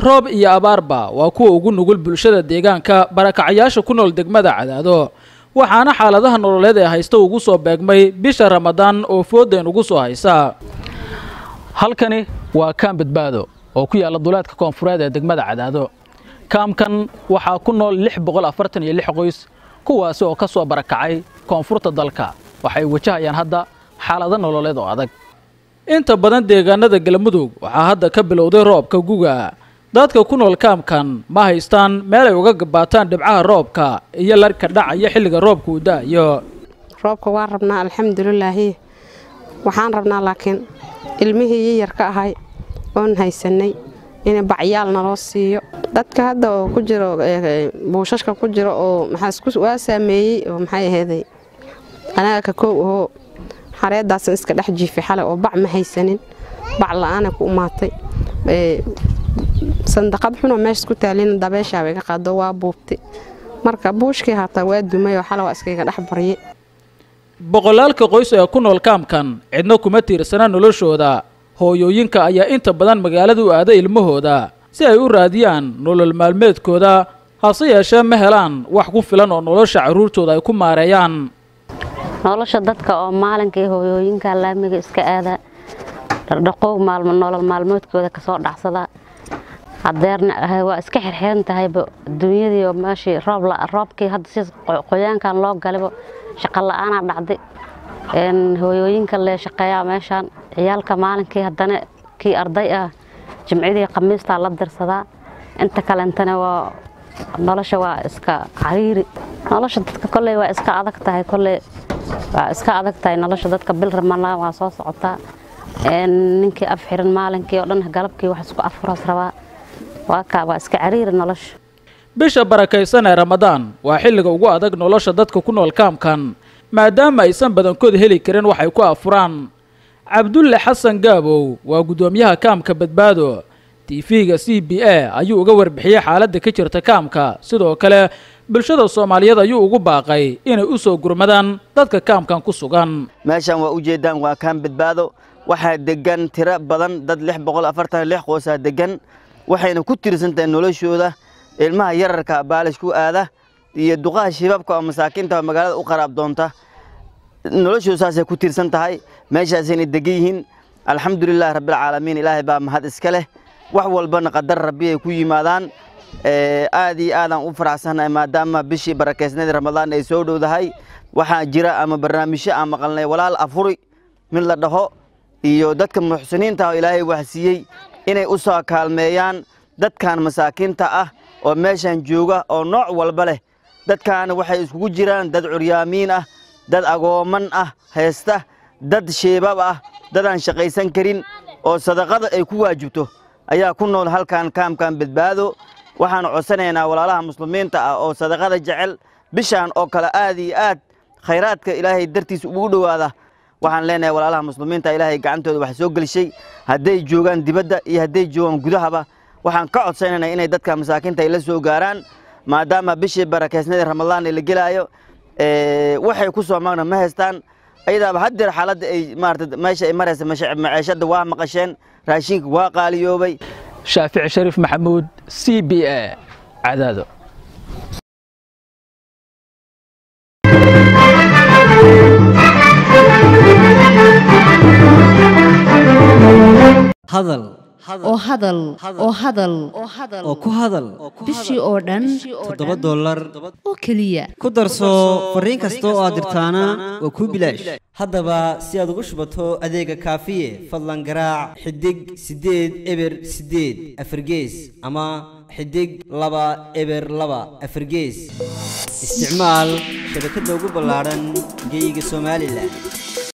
roob iyo abaarba waa kuwa ugu nugul bulshada deegaanka barakacayaasha ku nool degmada cadaado waxaana xaaladaha nololeed ee haysta ugu soo beegmay bisha ramadaan oo foodeen ugu soo haysa halkani waa kaam badbaado oo ku yaalla duleedka koonfureed ee degmada cadaado kaamkan waxaa ku nool lix boqol afartan iyo lix qoys kuwaasi oo ka soo barakacay koonfurta dalka waxay wajahayaan hadda xaalado nololeed oo adag inta badan deegaanada galmudug waxaa hadda ka bilowday roobka guga dadka ku nool kaamkan ma haystaan meel ay uga gabaataan dhibcaha roobka iyo larka dhacaya xilliga roobka uu da'ayo roobka waan rabnaa alxamdulilaahi waxaan rabnaa laakiin ilmihii yiyar ka ahay oon haysanay in bacyaal naloo siiyo dadka hadda oo ku jiro buushashka ku jiro oo waa saameeyey oo maxay aheeday anaga ka koow ahoo xareedaasan iska dhex jiifay xalay oo bac ma haysanin bac la-aana ku umaatay sandaqad xunoo meesha ku taalina dabeeshaaba iga qaado waa buubtay marka buushkii hataa waa dumay oo xalay waa iskaiga dhex barye boqolaalka qoys ee ku nool kaamkan cidna kuma tiirsana noloshooda hooyooyinka ayaa inta badan magaalada u aada ilmahooda si ay u raadiyaan nolol maalmeedkooda hase yeeshee ma helaan wax ku filan oo nolosha carruurtooda ay ku maareeyaan nolosha dadka oo maalinkii hooyooyinka laamiga iska aada dhardhaqoog maalmo nolol maalmoodkooda kasoo dhacsada hadeerna waa iska xirxiran tahayba adduunyadii oo meeshii roobkii hadda si qoyaankan loo galibo shaqo la-aanaa dhacday hooyooyinka lee shaqeeyaa meeshaan ciyaalka maalinkii haddana kii arday ah jimcidii khamiistaa la dirsadaa inta kalentana waa nolosha waa iska cariiri nolosha dadka kolley waa iska adag tahay kolley waa iska adag tahay nolosha dadka bil ramadaan waa soo socotaa ninkii af xiran maalinkii oo dhan galabkii wax isku afuraas rabaa waa kaa waa iska cariiri nolosha bisha barakaysan ee ramadaan waa xilliga ugu adag nolosha dadka ku nool kaamkan maadaama aysan badankood heli karin waxay ku afuraan cabdulle xasan gaabow waa guddoomiyaha kaamka badbaado tv-ga c b a ayuu uga warbixiyey xaaladda ka jirta kaamka sidoo kale bulshada soomaaliyeed ayuu ugu baaqay inay u soo gurmadaan dadka kaamkan ku sugan meeshan waa ujeeddaan waa kaam badbaado waxaa degan tiro badan dad lix boqol afartan lix qoosaa degan waxayna ku tiirsan tahay noloshooda ilmaha yararka baalish ku aada iyo duqaha shibaabka oo masaakiinta magaalada u qaraab doonta noloshooda saasay ku tiirsan tahay meeshaasayna degan yihiin alxamdulilahi rabbilcaalamiin ilaahay baa mahad iska leh wax walbana qadar rabbi ay ku yimaadaan aad iyo aadaan u faraxsannahay maadaama bishii barakeysnadii ramadaan ay soo dhowdahay waxaa jira ama barnaamijyo aan maqalnay walaal afuri mid la dhaho iyo dadka muxsiniinta oo ilaahay waxsiiyey inay u soo kaalmeeyaan dadkan masaakiinta ah oo meeshan jooga oo nooc walba leh dadkaana waxay iskugu jiraan dad curyaamiin ah dad agooman ah haysta dad sheebab ah dad aan shaqaysan karin oo sadaqada ay ku waajibto ayaa ku nool halkan kaamkan badbaado waxaan codsanaynaa walaalaha muslimiinta ah oo sadaqada jecel bishaan oo kale aad iyo aad khayraadka ilaahay dartiisa ugu dhowaada waxaan leenahay walaalaha muslimiinta ilaahay gacantooda wax soo gelishay hadday joogaan dibadda iyo hadday joogaan gudahaba waxaan ka codsanaynaa inay dadka masaakiinta ay la soo gaaraan maadaama bishii barakeysnadii ramadaan la gelaayo waxay ku soo magna ma haystaan ayadaaba haddeer xaaladda ay maarata meesha ay maraysa maciishadda waa maqasheen raashinka waa qaaliyoobay shaafici shariif maxamuud c b a cadaado hadal oo hadal oo hadal oo ku hadal bishii oo dhan toddoba dollar oo keliya ku darso fariin kasta oo aad dirtaana waa kuu bilaash haddaba si aad ugu shubato adeega kaafiye fadlan garaac xidig siddeed eber siddeed afargees ama xidig laba eber laba afargees isticmaal shabakadda ugu ballaadhan geeyiga somalilan